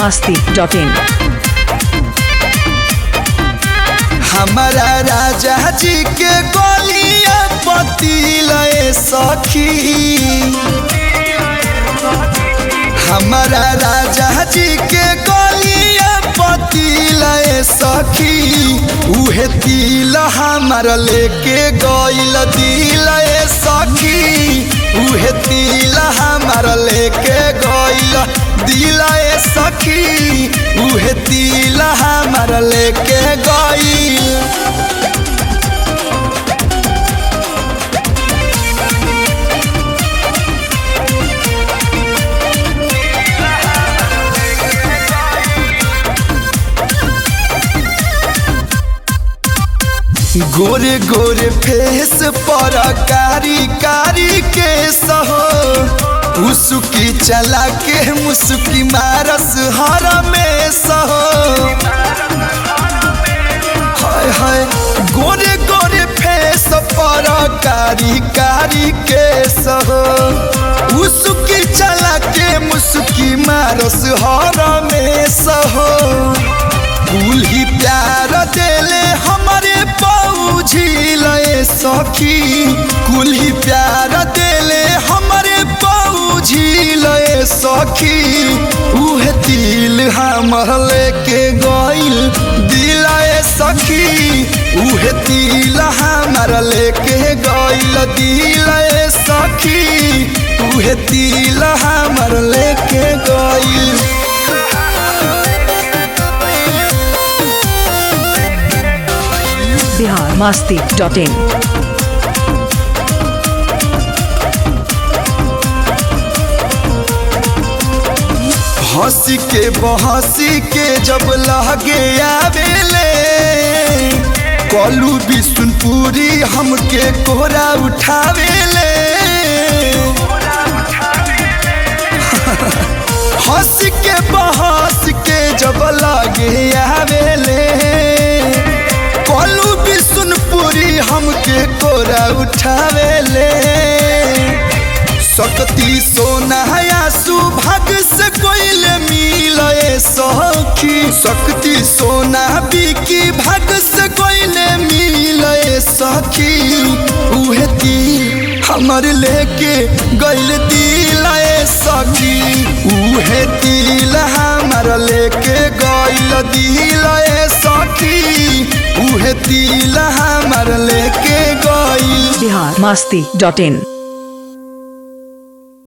masti.in हमारा राजा जी के गोलिया पतिलए सखी हमारा राजा जी के गोलिया पतिलए सखी उहे तिल हमार लेके गइल दिलए सखी उहे तिल हमार लेके गइल दिलए सखी उहे तिल हमार लेके गइल गोरे गोरे फेस पर कारी कारी के सहो उसकी चला के मुस्की मारस हर में सहो हाय हाय गोरे गोरे फेस पर कारी कारी के सहो उसकी चला के मुस्की मारस हर में सहो फूल ही प्यार देले हमारे पौझी लए सखी कुल ही प्यार देले हमारे पौझी लए सखी उहे दिल हमर लेके गइल दिलाए सखी उहे दिल हमर लेके गइल दिलाए सखी उहे दिल हमर लेके गइल Bihar masti.in हंसी के बहसी के जब लगे आवेले कलू बिशुनपुरी हमके कोहरा उठावेले हंस के बहस के जब लगे आवेले कलू बिशुनपुरी हमके कोहरा उठावेले सकती सोना सुभाग से कोइल मिले सखी सकती सोना बिकी भाग से कोइल मिले सखी उहे दिल हमर लेके गइल दिल सखी उहे दिल हमर लेके गइल दिल सखी उहे दिल हमर लेके गइल Bihar masti.in